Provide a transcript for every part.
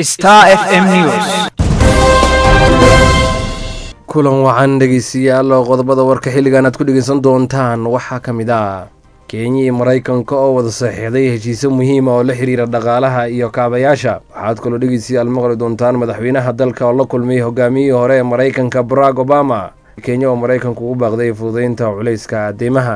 Star FM News. kulan wacan dhegeystayaal oo qodobada warka xilligan aad ku dhegeysan doontaan waxaa ka mid ah kenya iyo maraykanka oo wada saxiixday heshiisyo muhiima oo la xiriira dhaqaalaha iyo kaabayaasha waxaad kaloo dhegeystayaal maqli doontaan madaxweynaha dalka oo la kulmay hogaamiyihii hore ee maraykanka barack obama kenya oo maraykanku ugu baaqday fududeynta culayska deymaha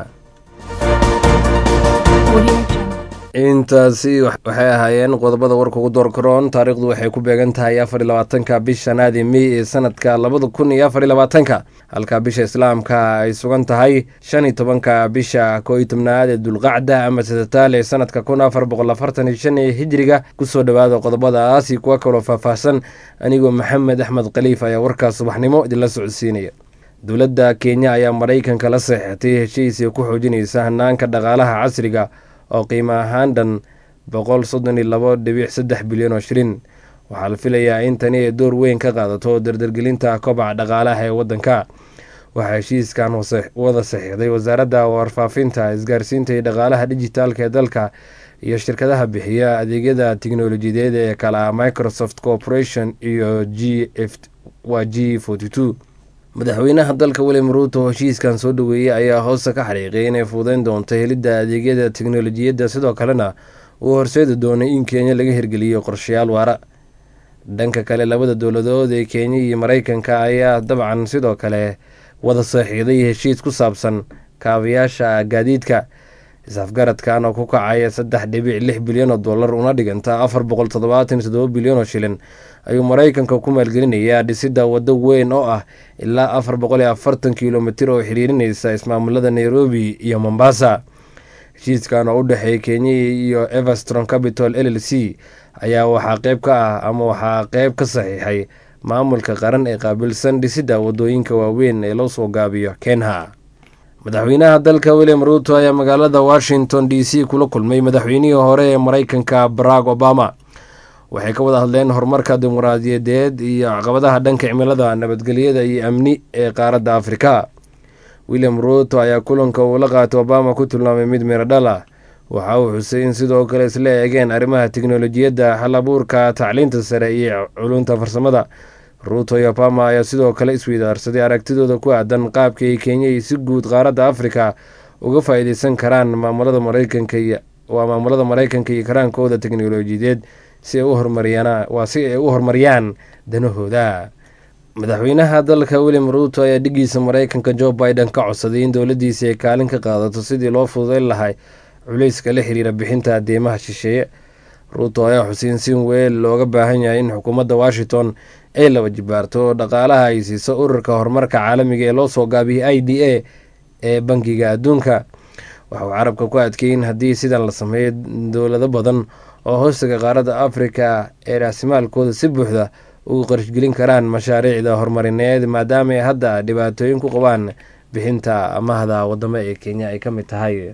intaasi waxay ahaayeen qodobada warka ugu doorkaroon taariikhdu waxay ku beegan tahay afar iyo labaatanka bisha naadi mey ee sanadka labada kun iyo afar iyo labaatanka halka bisha islaamka ay sugan tahay shan iyo tobanka bisha koo iyo tobnaad ee dulqacda ama sadataal ee sanadka kun afar boqol afartan iyo shan ee hijiriga kusoo dhowaada qodobadaas iyo kuwa kaloo faahfaahsan anigoo maxamed axmed khaliif ayaa warkaas subaxnimo idinla socodsiinaya dowladda kenya ayaa maraykanka la saxiixatay heshiisii ku xoojinaysa hanaanka dhaqaalaha casriga oo qiimo ahaan dhan boqol soddon iyo labo dhibic saddex bilyan oo shilin waxaa la filayaa in tani ay door weyn ka qaadato dardargelinta kobaca dhaqaalaha ee waddanka waxaa heshiiskan wada saxiixday wasaaradda warfaafinta isgaarsiinta iyo dhaqaalaha dijitaalka ee dalka iyo shirkadaha bixiya adeegyada tiknolojiyadeed ee kala microsoft corporation iyo g f waa g forty two madaxweynaha dalka william ruuto heshiiskan soo dhoweeyey ayaa hoosta ka xariiqay inay fuudeyn doonto helidda adeegyada teknolojiyadda sidoo kalena uu horseedi doonay in kenya laga hirgeliyo qorshayaal waara dhanka kale labada dowladood ee kenya iyo maraykanka ayaa dabcan sidoo kale wada saxiixday heshiis ku saabsan kaabayaasha gaadiidka is-afgaradkan oo ku kacaya saddex dhibic lix bilyan oo dollar una dhiganta afar boqol toddobaatan iyo toddoba bilyan oo shilin ayuu maraykanka ku maalgelinayaa dhisidda waddo weyn oo ah ilaa afar boqol iyo afartan kilomitir oo xiriirinaysa ismaamulada nairobi iyo mombasa heshiiskan oo u dhexeeya kenya iyo everstron capital l l c ayaa waxaa qeyb ka ah ama waxaa qeyb ka saxiixay maamulka qaran ee qaabilsan dhisidda waddooyinka waaweyn ee loo soo gaabiyo kenha madaxweynaha dalka william ruuto ayaa magaalada washington d c kula kulmay madaxweynihii hore ee maraykanka barack obama waxay ka wada hadleen horumarka dimuqraadiyadeed iyo caqabadaha dhanka cimilada nabadgelyada iyo amni ee qaaradda afrika william ruuto ayaa kulanka uu la qaatay obama ku tilmaamay mid miradhal ah waxa uu xusay in sidoo kale isla eegeen arrimaha tiknolojiyadda hal abuurka tacliinta sare iyo culunta farsamada ruuto iyo obama ayaa sidoo kale isweydaarsaday aragtidooda ku aadan qaabka ay kenya iyo si guud qaaradda afrika uga faa-iideysan karaan maamulada maraykanka waa maamulada maraykanka iyo karaankooda teknolojiyadeed si ay u horumariyaan waa si ay u horumariyaan danahooda madaxweynaha dalka william ruuto ayaa dhigiisa maraykanka joe biden ka codsaday in dowladdiisa ay kaalin ka qaadato sidii loo fududeyn lahay culayska la xiriira bixinta adeemaha shisheeye ruuto ayaa xusay in si weel looga baahan yahay in xukuumadda washington ay laba jibaarto dhaqaalaha ay siiso ururka horumarka caalamiga ee loo soo gaabiyay i d a ee bangiga adduunka waxauu carabka ku adkeeyey in haddii sidan la sameeyo dowlado badan oo hoostiga qaaradda afrika ee raasimaalkooda si buuxda ugu qarashgelin karaan mashaariicda horumarineed maadaama ay hadda dhibaatooyin ku qabaan bixinta amahda wadamo ee kenya ay ka mid tahay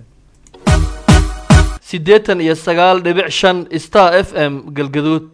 siddeetan iyo sagaal dhibic shan star f m galgaduud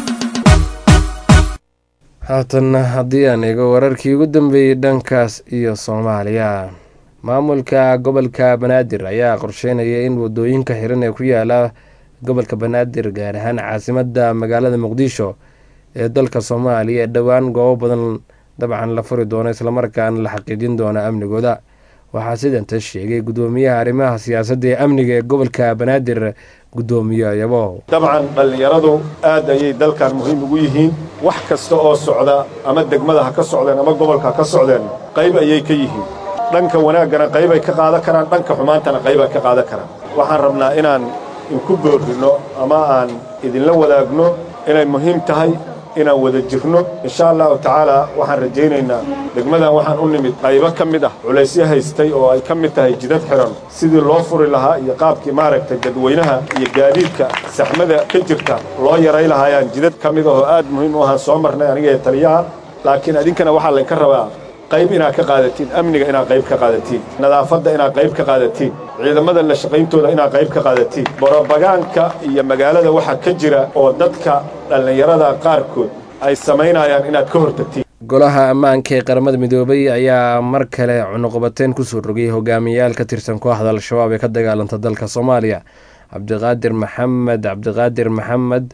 haatan haddii aan eego wararkii ugu dambeeyey dhankaas iyo soomaaliya maamulka gobolka banaadir ayaa qorsheynaya in wadooyinka xiran ee ku yaala gobolka banaadir gaar ahaan caasimadda magaalada muqdisho ee dalka soomaaliya ee dhowaan goobo badan dabcan la furi doono islamarkaana la xaqiijin doona amnigooda waxaa sidanta sheegay guddoomiyaha arrimaha siyaasadda ee amniga ee gobolka banaadir guddoomiye yabo dabcan dhallinyaradu aad ayay dalkan muhiim ugu yihiin wax kasta oo socda ama degmada ha ka socdeen ama gobolka ha ka socdeen qayb ayay ka yihiin dhanka wanaaggana qaybay ka qaadan karaan dhanka xumaantana qaybay ka qaadan karaan waxaan rabnaa inaan inku boorrinno ama aan idinla wadaagno inay muhiim tahay inaan wada jirno insha allahu tacaala waxaan rajaynaynaa degmadan waxaan u nimid qaybo ka mid ah culaysyo haystay oo ay ka mid tahay jidad xiran sidii loo furi lahaa iyo qaabkii maaragtay dadweynaha iyo gaadiidka saxmada ka jirta loo yaray lahaayaan jidad ka mid ahoo aad muhiim u ahaan soo marnay aniga ee taliyaha laakiin idinkana waxaa laynka rabaa qayb inaad ka qaadatiin amniga inaad qayb ka qaadatiin nadaafadda inaad qayb ka qaadatiin ciidamada la shaqayntooda inaad qayb ka qaadatiin borobagaanka iyo magaalada waxaa ka jira oo dadka dhallinyarada qaarkood ay samaynayaan inaad ka hortagtiin golaha ammaanka ee qaramada midoobay ayaa mar kale cunuqabateyn kusoo rogay hogaamiyayaal ka tirsan kooxda al-shabaab ee ka dagaalanta dalka soomaaliya cabdiqaadir maxamed cabdiqaadir maxamed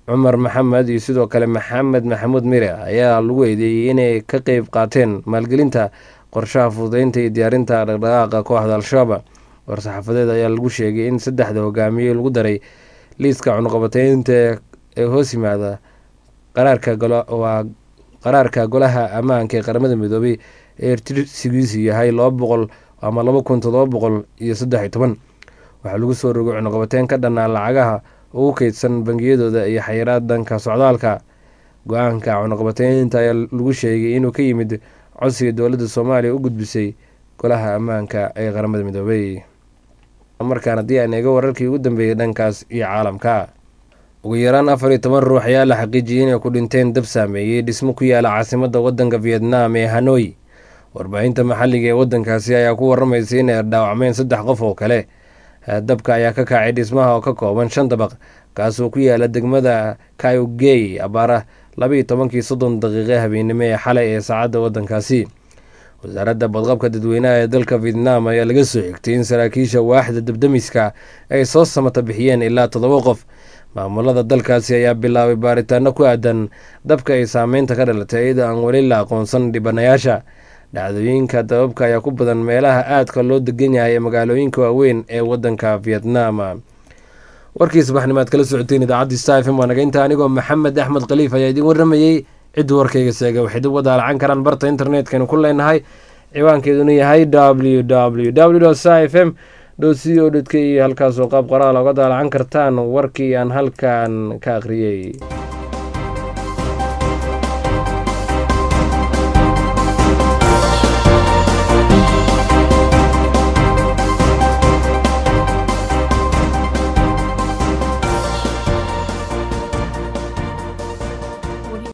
cumar maxamed iyo sidoo kale maxamed maxamuud mire ayaa lagu eedeeyey inay ka qeyb qaateen maalgelinta qorshaha fududeynta iyo diyaarinta dhaqdhaqaaqa kooxda al-shabaab war-saxaafadeed ayaa lagu sheegay in saddexda hogaamiye lagu daray liiska cunuqabateynta ee hoos yimaada qaraarkawaa qaraarka golaha ammaanka ee qaramada midoobay ee tirsigiisu yahay laba boqol ama laba kun todoba boqol iyo saddex iyo toban waxaa lagu soo rogay cunuqabateyn ka dhannaa lacagaha ugu keydsan bangiyadooda iyo xayiraad danka socdaalka go-aanka cunuqabateynta ayaa lagu sheegay inuu ka yimid codsiga dowladda soomaaliya u gudbisay golaha ammaanka ee qaramada midoobay markaan haddii aan eego wararkii ugu dambeeyey dhankaas iyo caalamka ugu yaraan afar iyo toban ruux ayaa la xaqiijiyey inay ku dhinteen dab saameeyey dhismo ku yaala caasimadda waddanka vietnam ee hanoi warbaahinta maxalliga ee waddankaasi ayaa ku waramaysay inay dhaawacmeen saddex qof oo kale dabka ayaa ka kacay dhismaha oo ka kooban shan dabaq kaasoo ku yaala degmada kaugey abaara labaiyo tobankii soddon daqiiqe habeennimo ee xalay ee saacadda waddankaasi wasaaradda badqabka dadweynaha ee dalka vietnam ayaa laga soo xigtay in saraakiisha waaxda dabdamiska ay soo samata bixiyeen ilaa toddoba qof maamulada dalkaasi ayaa bilaabay baaritaano ku aadan dabka ay saameynta ka dhalatay iyadoo aan weli la aqoonsan dhibanayaasha dhacdooyinka dababka ayaa ku badan meelaha aadka loo degan yahay ee magaalooyinka waaweyn ee waddanka vietnam warkii subaxnimaad kala socoteen idaacaddi star fm waa naga inta anigoo maxamed axmed khaliif ayaa idiin warramayey cidduu warkayga seega waxay dib wadaalacan karaan barta internetkanu ku leenahay ciwaankeeduna yahay w w w sa f m c o k iyo halkaasoo qaab qoraal oga daalacan kartaan warkii aan halkan ka akhriyey